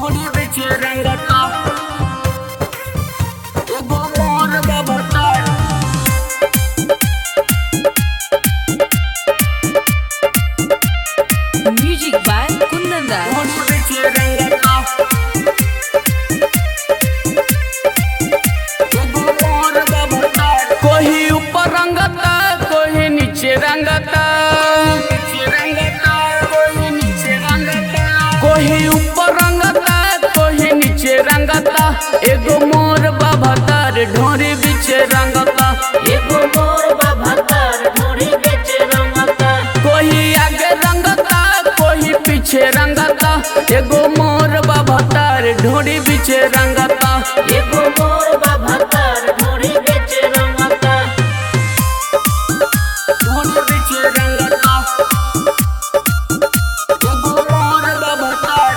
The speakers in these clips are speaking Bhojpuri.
ढोली बिच रंगता एगो मोर बबता Music by Kundan Das. ढोली बिच रंगता एगो मोर बबता कोई ऊपर रंगता कोई नीचे रंगता नीचे रंगता कोई नीचे रंगता कोई ऊपर रंगता कोई नीचे रंगता एगो मोर बाबतर ढोरी बीच रंगता एगो मोर बबतर ढोली बिच रंगता कोई आगे रंगता कोई पीछे रंगता एगो मोर बाबतर ढोरी बीच रंगता एगो मोर बबतर ढोली बिच रंगता ढोली बिच रंगता एगो मोर बबतर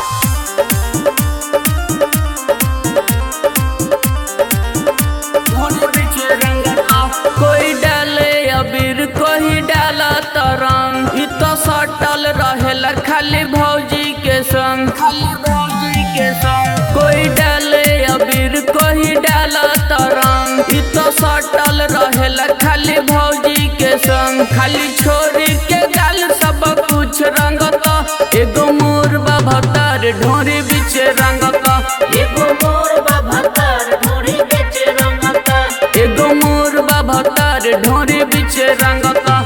ढोली बिच रंगता कोई डाले अबीर कोई डाला तरंग इ तो सटल रहेला खाली भौजी के संग खाली भौजी के संग कोई डाले अबीर कोई डाला तरंग इ तो सटल रहेला खाली भौजी के संग खाली छोरी के गाल सब कुछ रंगता एगो मोर बाबतर ढोरी बीच रंगता एगो मोर बबतर ढोली बिच रंगता एगो मोर बाबतर ढोरी बीच रंगता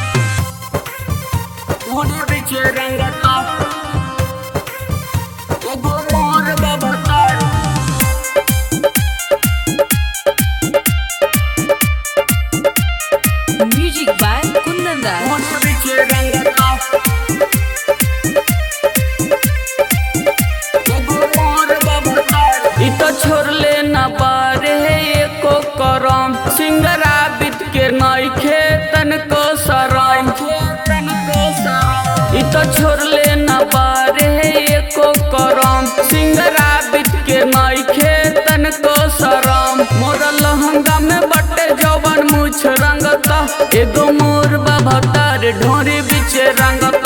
ढोली बिच रंगता एगो मोर बबतर Music by Kundan Das. ढोली बिच रंगता एगो मोर बबतर इ तो छोड़ले न पारे एको करम सिंगरा बीत के नइखे तनको सरम तन को सरा इ तो छोड़ले न पारे एको करम सिंगरा बीत के नइखे तनको सरम मोर लहंगा में बटे जवन मुछ रंगता एगो मोर बाबतर ढोरी बीच रंगता